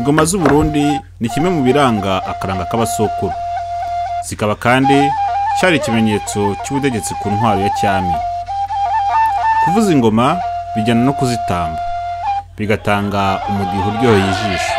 ingoma z'uburundi ni kimwe mu biranga akaranga k'abasokuru zikaba kandi cyari ikimenyetso cy'ubutegetsi ku ntwaro ya cyami kuvuza ingoma bijyana no kuzitamba bigatanga umudiho uryoheye ijisho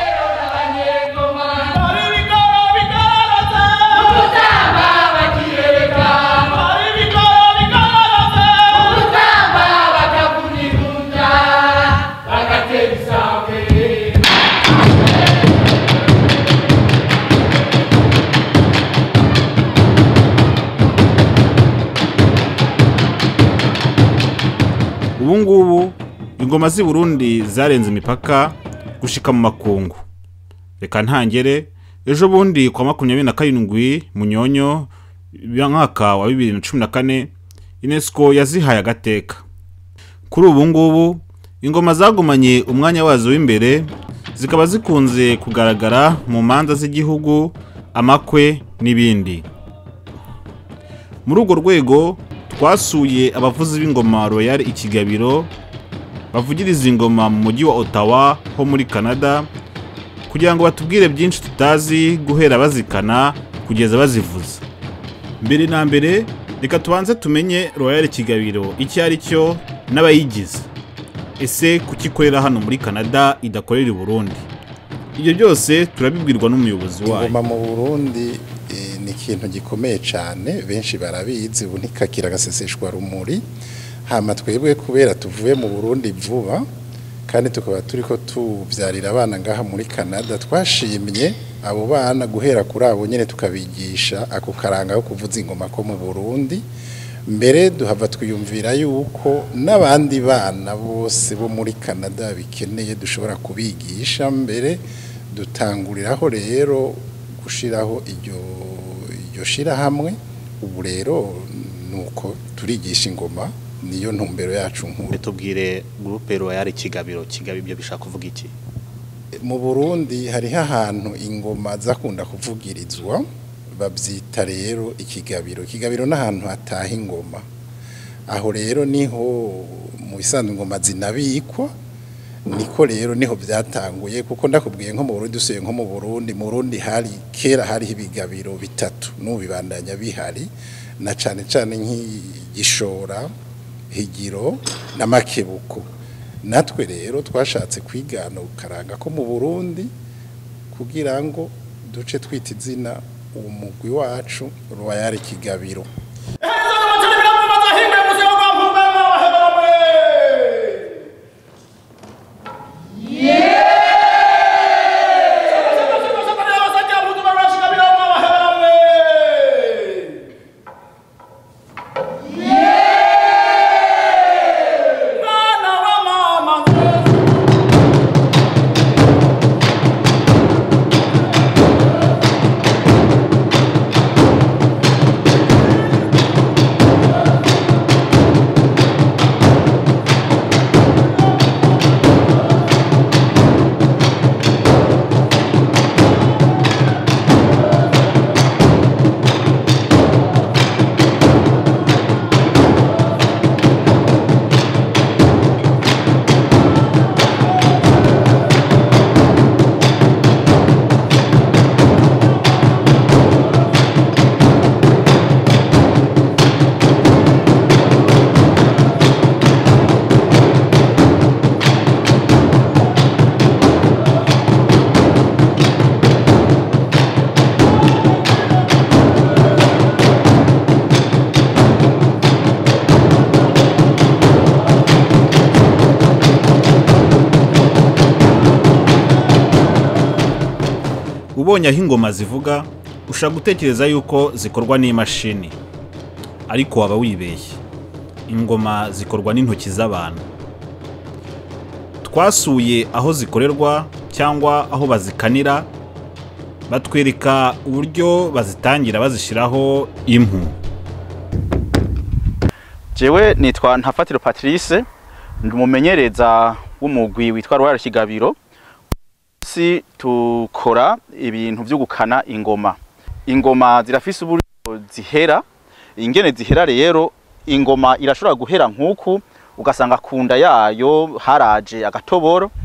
ubu ngubu ingoma z'i burundi zarenze imipaka gushika mu makungu reka ntangere ejo bundi kwa makumyabiri na karindwi munyonyo mwaka wa bibiri na cumi na kane unesco yazihaye agateka kuri ubu ngubu ingoma zagumanye umwanya wazo w'imbere zikaba zikunze kugaragara mu manza z'igihugu amakwe n'ibindi muri urwo rwego twasuye abavuzi b'ingoma royal ikigabiro bavugiriza ingoma mu mujyi wa ottawa ho muri canada kugira ngo batubwire byinshi tutazi guhera bazikana kugeza bazivuza mbere na mbere reka tubanze tumenye royal ikigabiro icyo ari cyo n'abayigize ese kuki ikorera hano muri canada idakorera i burundi ibyo byose turabibwirwa n'umuyobozi wayo ingoma mu burundi eh, ni ikintu gikomeye cyane benshi barabizi ubu ntikakira agaseseshwa rumuri hama twebwe kubera tuvuye mu burundi vuba kandi tukaba turi ko tubyarira abana ngaha muri canada twashimye abo bana guhera kuri abo nyine tukabigisha ako karanga ko kuvuza ingoma ko mu burundi mbere duhava twiyumvira yuko n'abandi bana bose bo muri canada bikeneye dushobora kubigisha mbere dutanguriraho rero gushiraho iryo iryo shirahamwe ubu rero nuko turigisha ingoma niyo ntumbero yacu nkuru tubwire gurupe royal kigabiro kigabo ibyo bishaka kuvuga iki mu Burundi hariho ahantu ingoma zakunda kuvugirizwa babyita rero ikigabiro ikigabiro n'ahantu hataha ingoma aho rero niho mu bisanzwe ingoma zinabikwa niko rero niho byatanguye kuko ndakubwiye nko mu Burundi usuye nko mu Burundi mu Burundi hari kera hariho ibigabiro bitatu n'ubu bibandanya bihari na cane cane nk'igishora higiro na makebuko natwe rero twashatse kwigana ukaranga ko mu Burundi kugira ngo duce twita izina uwo mugwi wacu Royal Kigabiro ubonye aho ingoma zivuga ushobora gutekereza yuko zikorwa n'imashini ariko waba wibeshye ingoma zikorwa n'intoki z'abantu twasuye aho zikorerwa cyangwa aho bazikanira batwereka uburyo bazitangira bazishyiraho impu jewe nitwa ntafatiro patrice ndi umumenyereza w'umugwi witwa royal kigabiro si tukora ibintu byo gukana ingoma ingoma zirafise uburyo zihera ingene zihera rero ingoma irashobora guhera nk'uku ugasanga ku nda yayo haraje agatoboro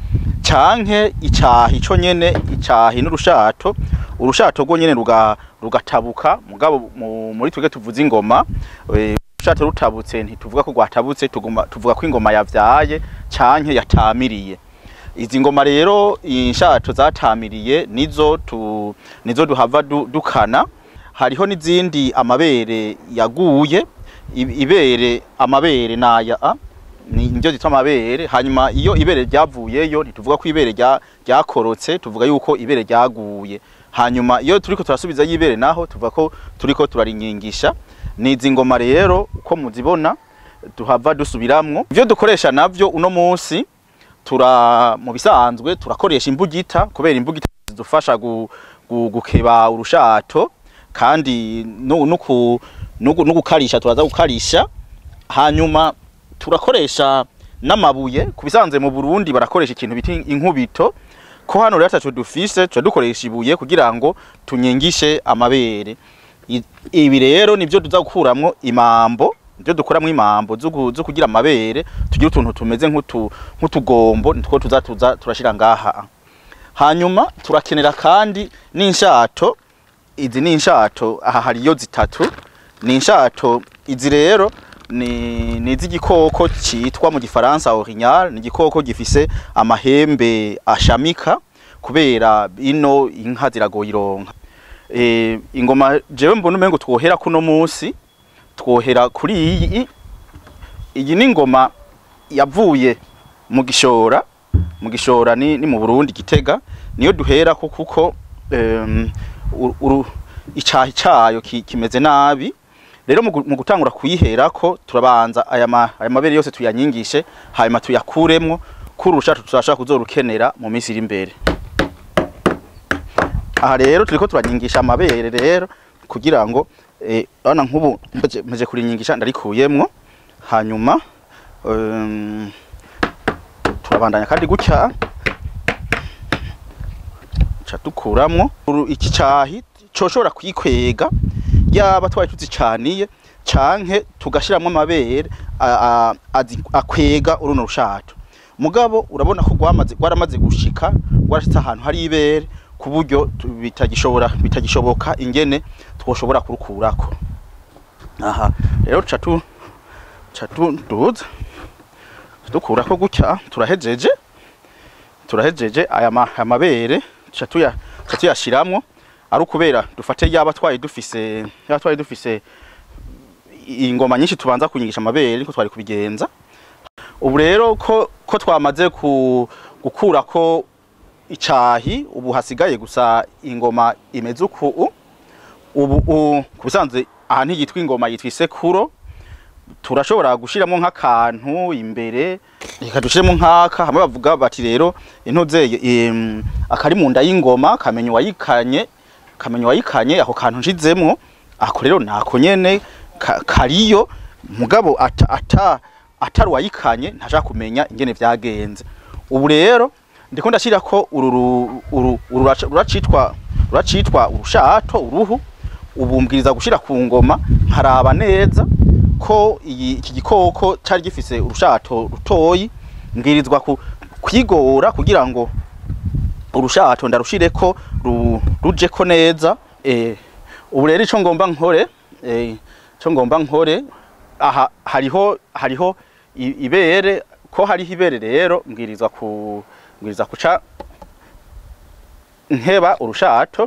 canke icahi co nyene icahi n'urushato urushato rwo nyene ruga rugatabuka mugabo mu- muri twebwe tuvuza ingoma eh, urushato rutabutse ntituvuga ko rwatabutse tuguma tuvuga ko ingoma yavyaye canke yatamiriye izi ngoma rero inshato zatamiriye nizo tu nizo duhava du, dukana hariho n'izindi amabere yaguye i- ibere amabere naya a ni nivyo zitwa amabere hanyuma iyo ibere ryavuyeyo ntituvuga ko ibere rya ryakorotse tuvuga yuko ibere ryaguye hanyuma iyo turiko turasubiza y'ibere naho tuvuga ko turiko turaringingisha nizi ngoma rero uko muzibona tuhava dusubiramwo ivyo dukoresha navyo uno munsi tura mu bisanzwe turakoresha imbugita kubera imbugita zidufasha gu, gu, gukeba urushato kandi no no ku no gu- no gukarisha turaza gukarisha hanyuma turakoresha n'amabuye ku bisanzwe mu Burundi barakoresha ikintu bita inkubito ko hano rero ataco dufise tuca dukoresha ibuye kugira ngo tunyengishe amabere I- ibi rero nivyo tuza gukuramwo imambo nivyo dukuramwo imambo zo gu- zo kugira amabere tugira utuntu tumeze nk'utu nk'utugombo nitwo tuza tuza turashira ngaha hanyuma turakenera kandi n'inshato izi ni inshato aha hariyo zitatu ni inshato izi rero ni ni iz'igikoko citwa mu gifaransa orignal ni igikoko gifise amahembe ashamika kubera ino inka ziragoye ironka e, ingoma jewe mbona umengo twohera kuno musi twohera kuri iyi iyi ni ingoma yavuye mu gishora mu gishora ni, ni mu Burundi gitega niyo duhera ko kuko um, uru icahi cayo ki, kimeze nabi rero mu gu- mu gutangura kuyiherako turabanza aya ma- aya mabere yose tuyanyigishe hanyuma tuyakuremwo kuri urushato tuzashaka kuzorukenera mu minsi iri imbere aha rero turiko turanyigisha amabere rero kugira ngo eh, urabona nk'ubu mpeje mpeje kurinyigisha ndarikuyemwo hanyuma um, turabandanya kandi gutya ca dukuramwo Uru- iki cahi coshobora kwikwega yaba twari tuzicaniye canke tugashiramwo amabere a- a- azi- akwega uruno rushato mugabo urabona ko rwamaze rwaramaze gushika rwarashitse ahantu hari ibere ku buryo tu- bitagishobora bitagishoboka ingene twoshobora kurukurako aha rero ca tu ca tu- duza dukurako gutya turahejeje turahejeje aya ma- aya mabere tuca tuya tuca tuyashiramwo ari ukubera dufate yaba twari dufise yaba twari dufise ingoma nyinshi tubanza kunyigisha amabere niko twari kubigenza ubu rero ko ko twamaze ku gukurako icahi ubu hasigaye gusa ingoma imeze uku ubu u- ku bisanzwe aha ntiyitwa ingoma yitwa isekuro turashobora gushiramo nk'akantu imbere reka dushiremo nk'aka hamwe bavuga bati rero intuzeye em, akari mu nda y'ingoma kamenya uwayikanye kamenya uwayikanye ako kantu nshizemwo ako rero nako nyene ka- kariyo mugabo ata, ata atari uwayikanye ntashaka kumenya ingene vyagenze ubu rero ndiko ndashirako uru ru- uru uru ruraca- ruracitwa ruracitwa urushato uruhu ubumbwiriza gushira ku ngoma nkaraba neza ko iyi iki gikoko cari gifise urushato rutoyi mbwirizwa ku, kwigora kugira ngo urushato ndarushireko ru, rujeko neza eh, ubu rero ico ngomba nkore eh, ico ngomba nkore aha hariho hariho i- ibere ko hariho ibere rero mbwirizwa ku mbwirizwa kuca nkeba urushato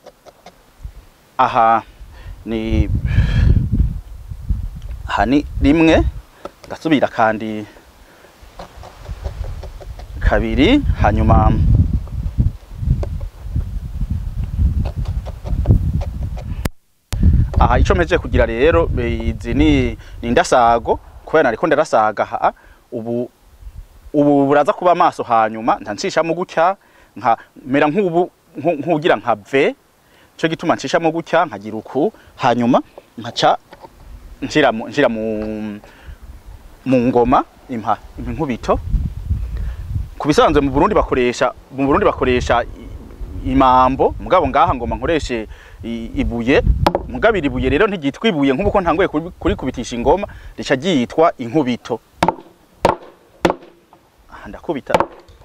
aha ni aha ni rimwe ngasubira kandi kabiri hanyuma aha ico mpejeje kugira rero eh, izi ni ni ndasago kubera nariko ndarasaga aha ubu ubu buraza kuba amaso hanyuma ntancishamo gutya nka mera nk'ubu nku- nk'ugira nka V cyo gituma ncishamo gutya nkagira uku hanyuma nkaca nshira mu nshira mu mu ngoma impa impa inkubito ku bisanzwe mu Burundi bakoresha mu Burundi bakoresha i- imambo mugabo ngaha ngoma nkoreshe i- ibuye mugabo iri buye rero ntigitwa ibuye nk'uko ntangoye kuri- kurikubitisha ingoma rica ryitwa inkubito aha ndakubita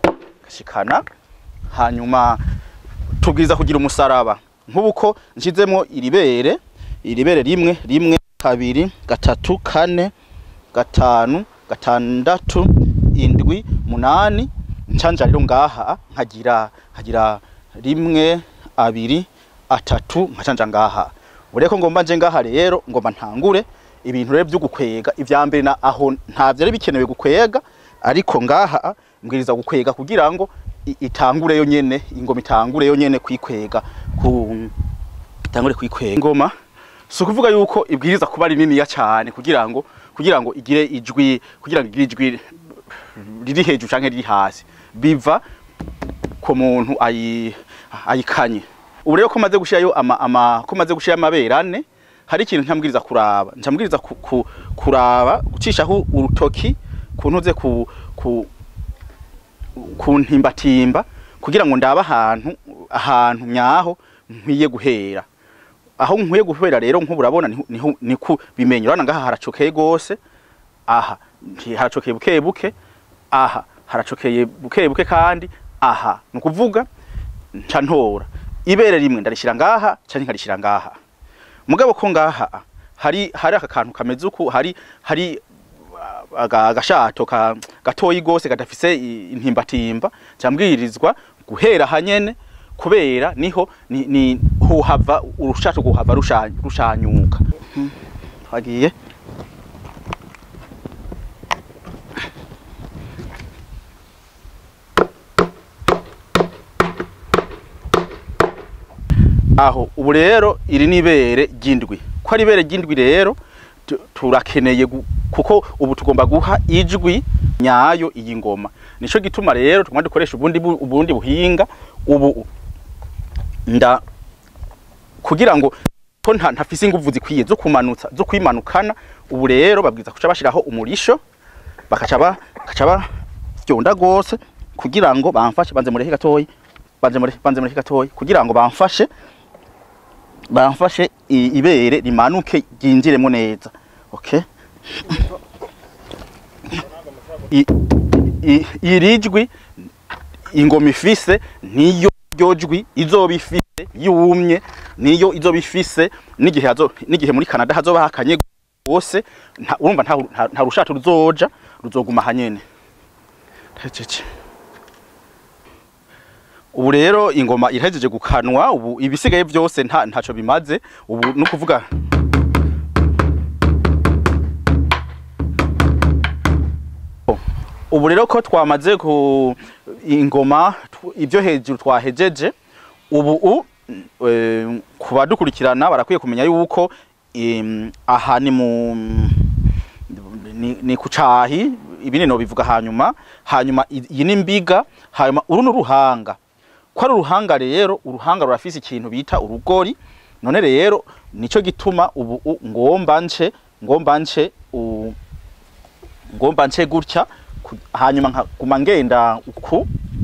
gashikana hanyuma tubwiriza kugira umusaraba nk'ubu ko nshizemo iribere iribere rimwe rimwe kabiri gatatu kane gatanu gatandatu indwi munani ncanja rero ngaha nkagira nkagira rimwe abiri atatu nkacanja ngaha ureko ngomba nje ngaha rero ngomba ntangure ibintu rero byo gukwega ivya mbere na aho ntavyo ari bikenewe gukwega ariko ngaha mbwiriza gukwega kugira ngo i- itangure yo nyene ingoma itangure yo nyene kwikwega ku itangure kwikwega ingoma si ukuvuga yuko ibwiriza kuba ari niniya cyane kugira ngo kugira ngo igire ijwi kugira ngo igire ijwi riri hejuru canke riri hasi biva ku muntu ayi ayikanye ubu rero ko maze gushirayo ama, ama ko maze gushirayo amabere ane hari ikintu ntamwiriza kuraba ncamwiriza ku, ku, kuraba gucishaho urutoki kuntuze ku, ku kuntimbatimba kugira ngo ndabe ahantu ahantu nyaho nkwiye guhera aho nkwiye guhera rero nk'ubu urabona niho- niho niku bimenya urabona ngaha haracokeye gose aha nti- haracokeye buke buke aha haracokeye buke buke kandi aha ni ukuvuga nca ntora ibere rimwe ndarishira ngaha canke nkarishira ngaha mugabo ko ngaha hari hari aka kantu kameze uku hari hari aga- agashato ka gatoyi gose kadafise i- intimbatimba cyambwirizwa guhera hanyene kubera niho ni, ni hohava urushato guhava rusha- rushanyuka Mhm. twagiye aho ubu rero iri ni ibere ry'indwi ko ari ibere ry'indwi rero tu- turakeneye gu- kuko ubu tugomba guha ijwi nyayo iyi ngoma nico gituma rero tugomba dukoresha ubundi bu- ubundi buhinga ubu nda kugira ngo ko nta ntafise inguvu zikwiye zo kumanutsa zo kwimanukana ubu rero babwiza kuca bashiraho umurisho bakaca ba bakaca bavyonda gose kugira ngo bamfashe banze murehe gatoyi banze murehe banze murehe gatoyi kugira ngo bamfashe bamfashe i- ibere rimanuke ryinjiremo neza okay I- i- iri jwi ingoma ifise niyo ryo jwi izoba ifise yumye niyo izoba ifise n'igihe hazo n'igihe muri Canada hazoba hakanye gose nta- urumva nta nta- nta rushato ruzoja ruzoguma hanyene Hecece. ubu rero ingoma irahejeje gukanwa ubu ibisigaye byose nta ntaco bimaze ubu no kuvuga ubu rero ko twamaze ku ingoma tw- ibyo hejuru twahejeje ubu u eh, ku badukurikirana barakwiye kumenya yuko em, aha ni mu ni, ni kucahi ibindi no bivuga hanyuma hanyuma i- iyi ni mbiga hanyuma uru ni uruhanga ko ari uruhanga rero uruhanga rurafise ikintu bita urugori none rero nico gituma ubu u- ngomba nce ngomba nce u- ngomba nce gutya ku- hanyuma nkaguma ngenda uku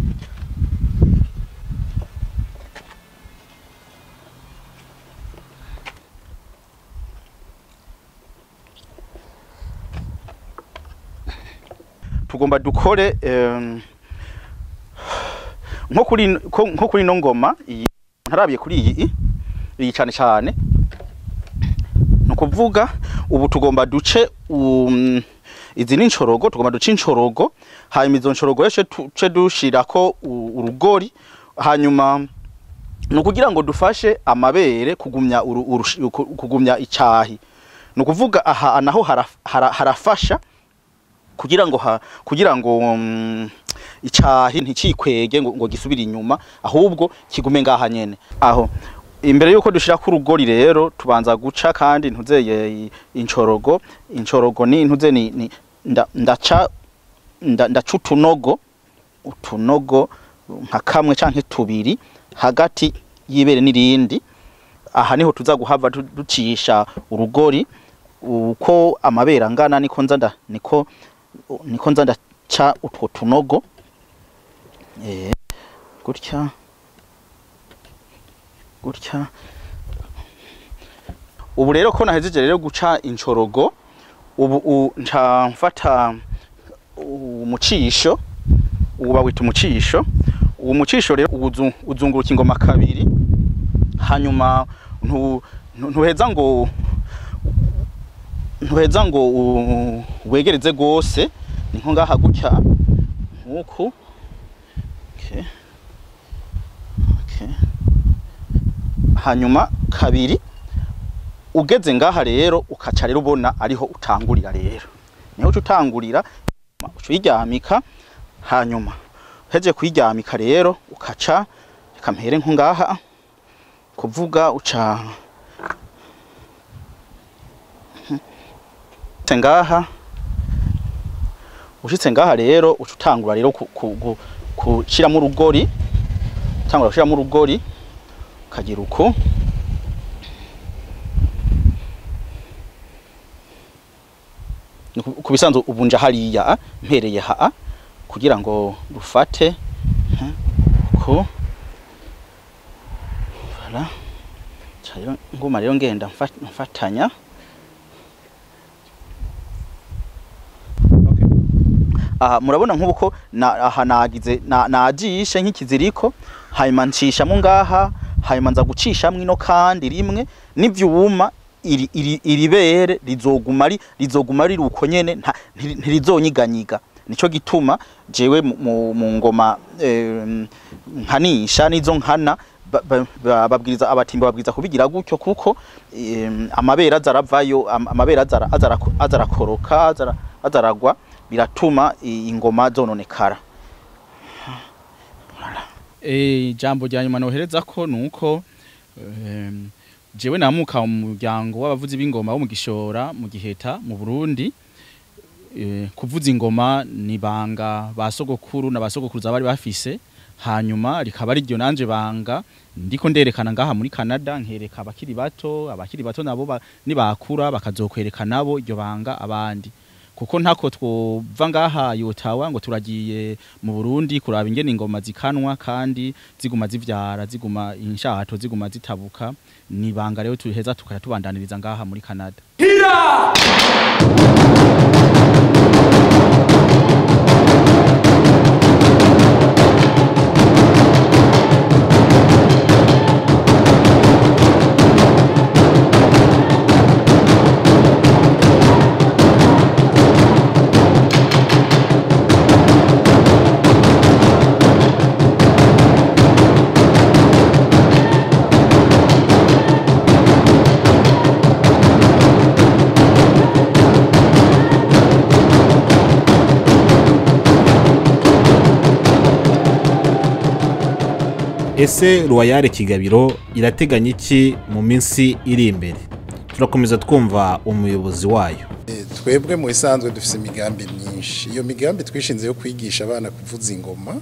tugomba dukore em, nko kuri ko- nko kuri no ngoma iyi ntarabiye kuri iyi iyi cyane cyane nukuvuga ubu tugomba duce um, izi ni inshorogo tugomba duce inshorogo hanyuma izo nshorogo yose tuce dushirako u- urugori hanyuma ni ukugira ngo dufashe amabere kugumya uru- urushi- ku- kugumya icahi ni ukuvuga aha naho haraf- hara- harafasha kugira ngo ha, kugira ngo um, icahi ntikikwege ngo, ngo gisubire inyuma ahubwo kigume ngaha nyene aho imbere yuko dushira ku rugori rero tubanza guca kandi ntuzeye i- incorogo incorogo ni ntuze ni, ni nda, ndaca nda, ndaca utunogo utunogo nka kamwe canke tubiri hagati y'ibere n'irindi aha niho tuza guhava du- ducisha urugori uko amabere angana niko nza nda niko niko nza ndaca utwo tunogo eh gutya gutya ubu rero ko nahejeje rero guca incorogo ubu u- nca mfata umucisho ubu bawita umucisho uwo mucisho rero uzu- uzunguruka ingoma kabiri hanyuma ntu- ntu- ntuheza ngo ntuheza ngo u- wegereze gose ni nko ngaha gutya nkuku okay. Okay. hanyuma kabiri ugeze ngaha rero ukaca rero ubona ariho utangurira rero niho uca utangurira uca uyiryamika hanyuma uheje kuyiryamika rero ukaca reka mpere nko ngaha kuvuga uca ushitse ngaha ushitse ngaha rero uca utangura rero ku- ku- ku- kushiramo urugori utangura gushiramo urugori ukagira uko Ni ku- ku bisanzwe ubunja hariya mpereye ha kugira ngo rufate mhm, ko voilà Ca rero nguma rero ngenda mfa- mfatanya aha murabona nk'ubu ko na- aha nagize na- najishe nk'ikiziriko hanyuma ncishamo ngaha hanyuma nza gucishamwo ino kandi rimwe n'ivyuma iri iri iribere rizoguma ari rizoguma riri uko nyene nta- ntiri- ntirizonyiganyiga nico gituma jewe mu- mu, mu ngoma em, nkanisha nizo nkana ba- ba- ba- babwiriza abatimba babwiriza kubigira gutyo kuko em, amabere azaravayo am- amabere azara azara azarakoroka azara azaragwa biratuma i- ingoma zononekara Eh, ijambo rya nyuma nohereza ko nuko em, jewe namuka mu muryango w'abavuzi b'ingoma bo mu gishora mu giheta mu Burundi eh, kuvuza ingoma ni banga ba sogokuru na ba sogokuruza bari bafise hanyuma rikaba ari ryo nanje banga ndiko nderekana ngaha muri Canada nkereka abakiri bato abakiri bato nabo ba- nibakura bakazokwereka nabo iryo banga abandi kuko ntako twova ngaha yotawa ngo turagiye mu Burundi kuraba ingene ingoma zikanwa kandi ziguma zivyara ziguma inshato ziguma zitabuka ni banga rero tuheza tukaya tubandaniriza ngaha muri Canada ese ruwayare kigabiro irateganya iki mu minsi iri imbere turakomeza twumva umuyobozi wayo Eh, twebwe mu bisanzwe dufite imigambi myinshi iyo migambi twishinze yo kwigisha abana kuvuza ingoma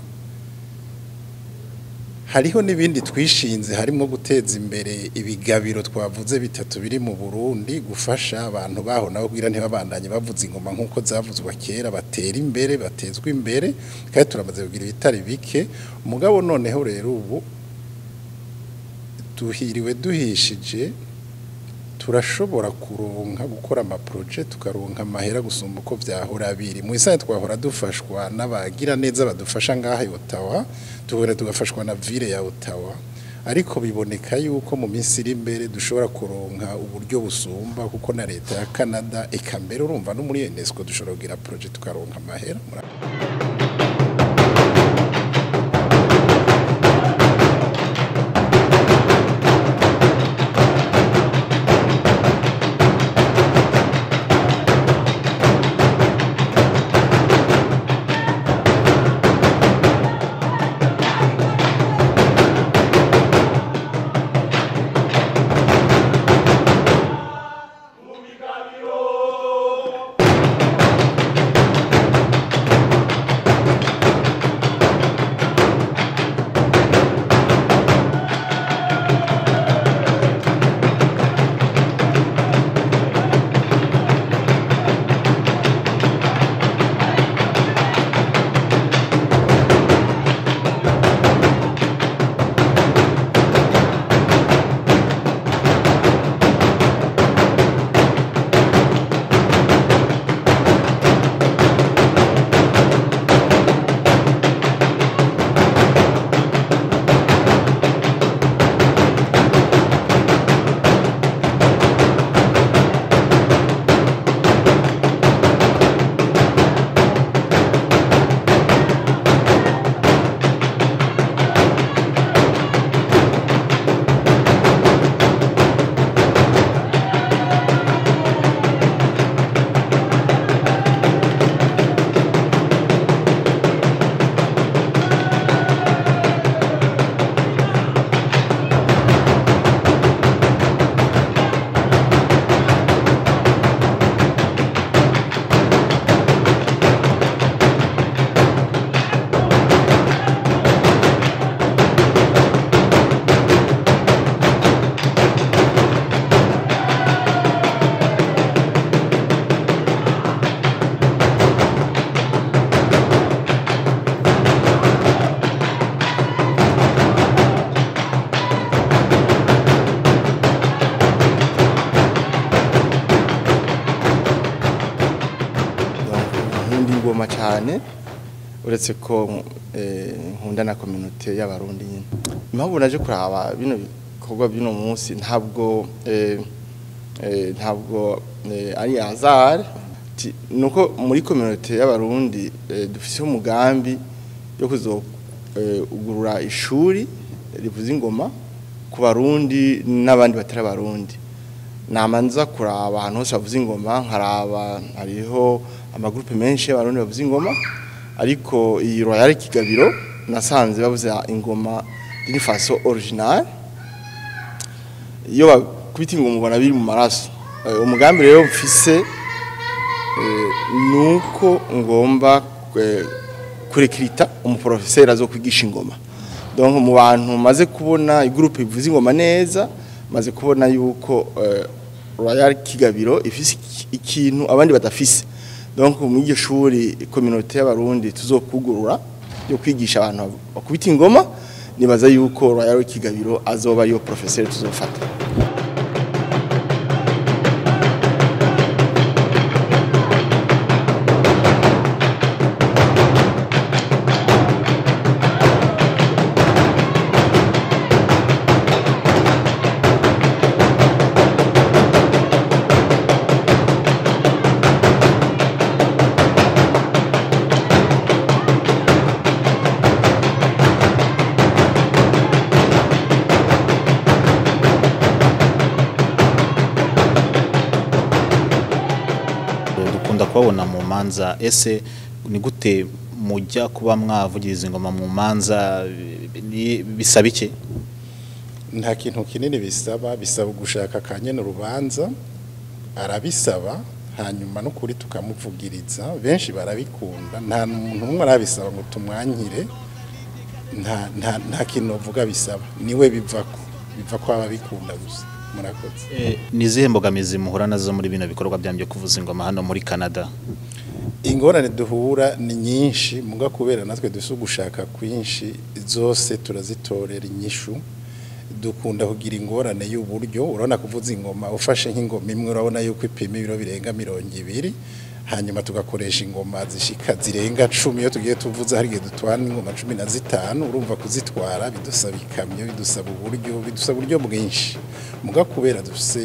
hariho n'ibindi twishinze harimo guteza imbere ibigabiro twavuze bitatu biri mu Burundi gufasha abantu baho nabo kugira ntibabandanye bavuza ingoma nk'uko zavuzwa kera batera imbere batezwa imbere kandi turamaze kugira ibitari bike umugabo noneho rero ubu duhiriwe duhishije turashobora kuronka gukora amaproje tukaronka amahera gusumba uko vyahora biri mu isane twahora dufashwa n'abagira neza badufasha ngaha i Ottawa tubone tugafashwa na ville ya Ottawa ariko biboneka yuko mu minsi iri imbere dushobora kuronka uburyo busumba kuko na leta ya Canada eka mbere urumva no muri UNESCO dushobora kugira proje tukaronka amahera Mura- ingoma cyane uretse ko eh, nkunda na community y'abarundi nyine impamvu naje kuraba bino bikorwa by'uno munsi ntabwo eh, eh, ntabwo eh, ari hazard Ti- nuko muri community y'abarundi eh, dufise umugambi yo kuzogurura ishuri rivuza ingoma ku barundi n'abandi batari abarundi namanza kuraba ahantu hose bavuza ingoma nkaraba hariho amagurupe menshi y'abarundi bavuza ingoma ariko iyi royal kigabiro nasanze bavuza ingoma d'une façon originale iyo bakubita ingoma ubona biri mu maraso Eh, umugambi rero mfise eh, nuko ngomba eh, kurekirita umuprofeseri azokwigisha ingoma donc mu bantu maze kubona igroupe ivuza ingoma neza maze kubona yuko eh, Royal Kigabiro ifise iki- ikintu abandi badafise donc mu iryo shuri communauté y'abarundi tuzokugurura yo kwigisha abantu bakubita ingoma nibaza yuko Royal Kigabiro azoba yo professeur tuzofata dukunda kubabona mu manza ese ni gute mujya kuba mwavugiriza ingoma mu manza ni- bisaba iki nta kintu kinini bisaba bisaba gushaka akanyene urubanza arabisaba hanyuma n'ukuri tukamuvugiriza benshi barabikunda nta muntu umwe arabisaba ngo tumwanyire nta nta nta kintu novuga bisaba niwe bivako biva ko ababikunda gusa murakoze Eh, ni izihe mbogamizi muhura nazo muri bino bikorwa byanyu byo kuvuza ingoma hano muri canada ingorane duhura ni nyinshi muga kubera natwe dusa gushaka kwinshi zose turazitorera inyishu dukunda kugira ingorane y'uburyo urabona kuvuza ingoma ufashe nk'ingoma imwe urabona yuko ipima ibiro birenga mirongo ibiri hanyuma tugakoresha ingoma zishika zirenga cumi iyo tugiye tuvuza hari igihe dutwara ingoma cumi na zitanu urumva kuzitwara bidusaba ikamyo bidusaba uburyo bidusaba uburyo bwinshi muga kubera dufise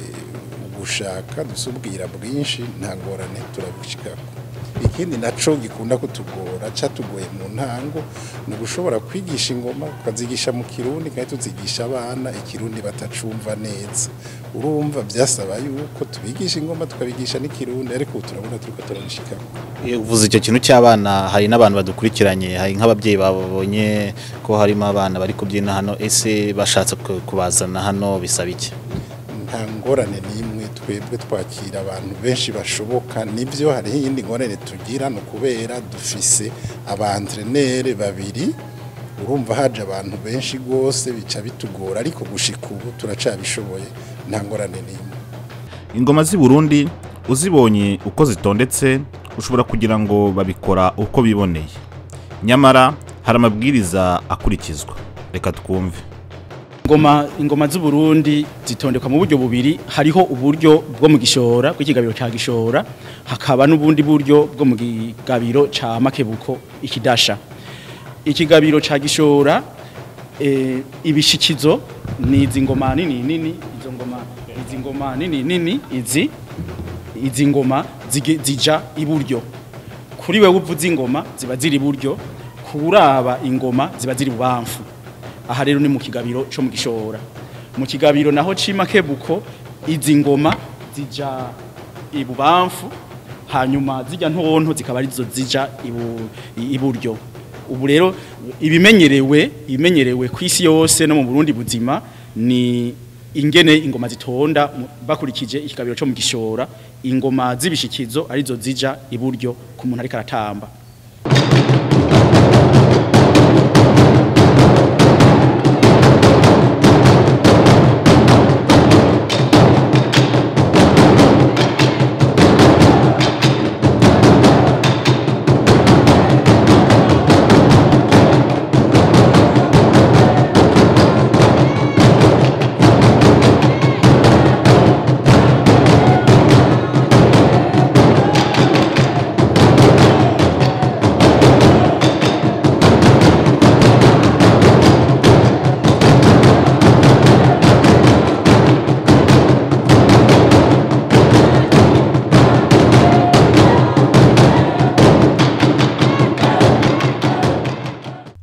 gushaka dusubwira bwinshi nta ngorane turabishikako ikindi naco gikunda kutugora catugoye mu ntango ni ugushobora kwigisha ingoma ukazigisha mu kirundi kandi tuzigisha abana ikirundi batacumva neza urumva byasaba yuko tubigisha ingoma tukabigisha n'ikirundi ariko ubu turabona turiko turabishikako Iyo uvuze icyo kintu cy'abana hari n'abantu badukurikiranye hari nk'ababyeyi babonye ko harimo abana bari kubyina hano ese bashatse ku- kubazana hano bisaba iki nta ngorane n'imwe twebwe twakira abantu benshi bashoboka nibyo hariho iyindi ngorane tugira ni ukubera dufise abantrenere babiri urumva haje abantu benshi rwose bica bitugora ariko gushika ubu turacabishoboye nta ngorane n'imwe ingoma z'i burundi uzibonye uko zitondetse ushobora kugira ngo babikora uko biboneye nyamara hari amabwiriza akurikizwa reka twumve ingoma ingoma z'u Burundi zitondekwa mu buryo bubiri hariho uburyo bwo mu gishora bw'ikigabiro ca gishora hakaba n'ubundi buryo bwo mu gigabiro ca makebuko ikidasha ikigabiro ca gishora e, ibishikizo ni izi ngoma nini nini izo ngoma izi ngoma nini nini izi izi ngoma zige- zija iburyo kuri wewe uvuza ingoma ziba ziri iburyo kuraba ingoma ziba ziri bubamfu aha rero ni mu kigabiro cyo mu gishora mu kigabiro naho cima kebuko izi ngoma zija ibubamfu hanyuma zijya ntonto zikaba arizo zija ibu, i- iburyo ubu rero ibimenyerewe ibimenyerewe ku isi yose no mu Burundi buzima ni ingene ingoma zitonda mu- bakurikije ikigabiro cyo mu gishora ingoma zibishikizo arizo zija iburyo ku muntu ariko aratamba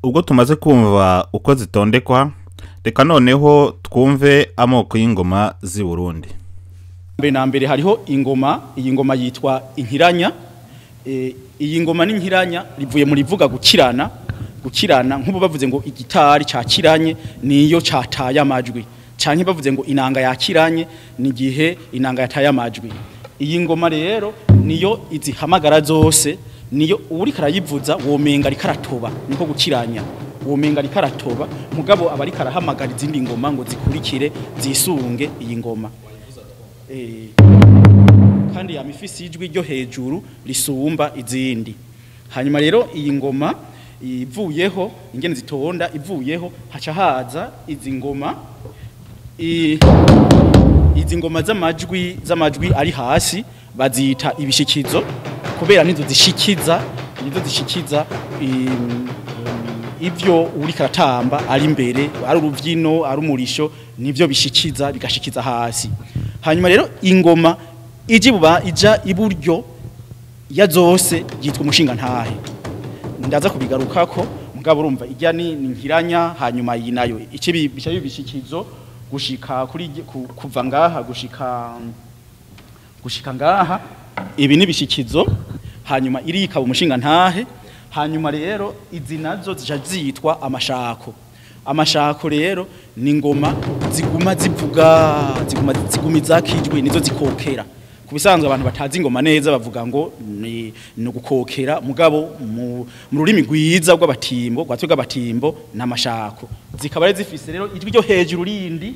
ubwo tumaze kumva uko zitondekwa reka noneho twumve amoko y'ingoma z'i burundi mbere na mbere hariho ingoma iyi ngoma yitwa inkiranya Eh, iyi ngoma n'inkiranya rivuye mu rivuga gukirana gukirana nk'ubu bavuze ngo igitari cyakiranye niyo cyataye amajwi cyane bavuze ngo inanga yakiranye ni igihe inanga yataye amajwi iyi ngoma rero niyo izihamagara zose niyo uri karayivuza womenga ariko aratoba niko gukiranya womenga ariko aratoba mugabo aba ariko arahamagara izindi ngoma ngo zikurikire zisunge iyi ngoma Eh, kandi yama ifise ijwi ryo hejuru risumba izindi hanyuma rero iyi ngoma ivuyeho ingene zitonda ivuyeho haca haza izi ngoma i- izi ngoma z'amajwi z'amajwi ari hasi bazita ibishikizo kubera nizo zishikiza nizo zishikiza im- ivyo uri karatamba ari imbere ari uruvyino ari umurisho nivyo bishikiza bigashikiza hasi hanyuma rero ingoma iji buba ija iburyo ya zose yitwa umushinga ntahe ndaza kubigarukako mugabo urumva ijya ni ni nkiranya hanyuma iyi nayo ikibi bica bibishikizo gushika kuri ku- kuva ngaha gushika gushika ngaha ibi ni bishikizo hanyuma iri ikaba umushinga ntahe hanyuma rero izi nazo zija zitwa amashako amashako rero ni ngoma ziguma zivuga ziguma zigumiza kijwe nizo zikokera ku bisanzwe abantu batazi ingoma neza bavuga ngo ni ni ugukokera mugabo mu mu rurimi rwiza rw'abatimbo rwatwe rw'abatimbo n'amashako zikaba ari zifise rero ijwi ryo hejuru rindi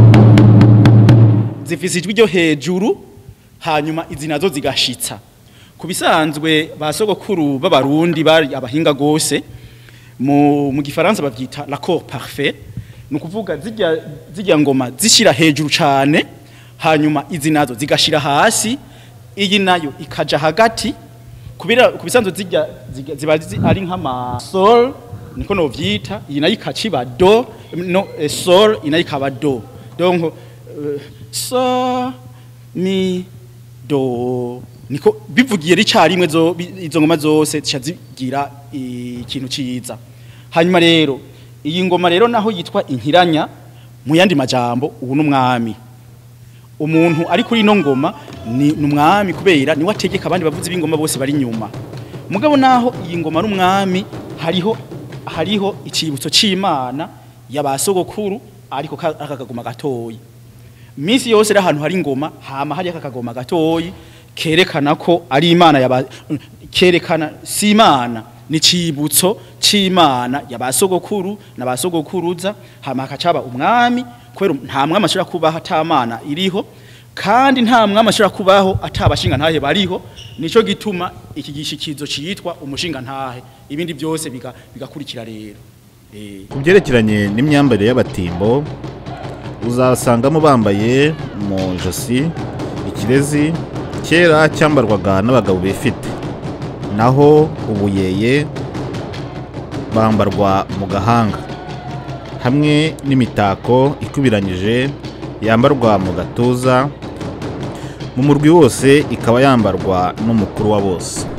zifise ijwi ryo hejuru hanyuma izi nazo zigashitsa ku bisanzwe ba sogokuru b'abarundi bari abahinga gose mu mu gifaransa bavyita l'accord parfait ni ukuvuga zijya zijya ngoma zishira hejuru cane hanyuma izi nazo zigashira hasi iyi nayo ikaja hagati kubera ku bisanzwe zijya ziga- ziba zi- ari nk'ama sol niko novyita iyi nayo ikaciba do no eh, sol iyi nayo ikaba do donc euh, so mi do niko bivugiye ricarimwe zo bi- izo ngoma zose zica zigira ikintu ciza hanyuma rero iyi ngoma rero naho yitwa inkiranya mu yandi majambo ubu n'umwami umuntu ari kuri ino ngoma ni ni umwami kubera niwe ategeka abandi bavuzi b'ingoma bose bari inyuma mugabo naho iyi ngoma ari umwami hariho hariho icibutso c'imana y'abasogokuru ariko ka- aka kagoma gatoyi minsi yose ari ahantu hari ingoma hama hari aka kagoma gatoyi kerekana ko ari imana yaba kerekana si imana ni cibutso c'imana yabasogokuru n'abasogokuruza hama hakacaba umwami kubera nta mwami ashobora kubaho atamana iriho kandi nta mwami ashobora kubaho atabashinga ntahe bariho nico gituma iki gishikizo citwa umushinga ntahe ibindi byose biga- bigakurikira rero eh ku byerekeranye n'imyambarire y'abatimbo uzasangamo bambaye mu ijosi ikirezi kera cyambarwaga n'abagabo bifite naho ubuyeye bambarwa mu gahanga hamwe n'imitako ikubiranyije yambarwa mu gatuza mu murwi wose ikaba yambarwa n'umukuru wa bose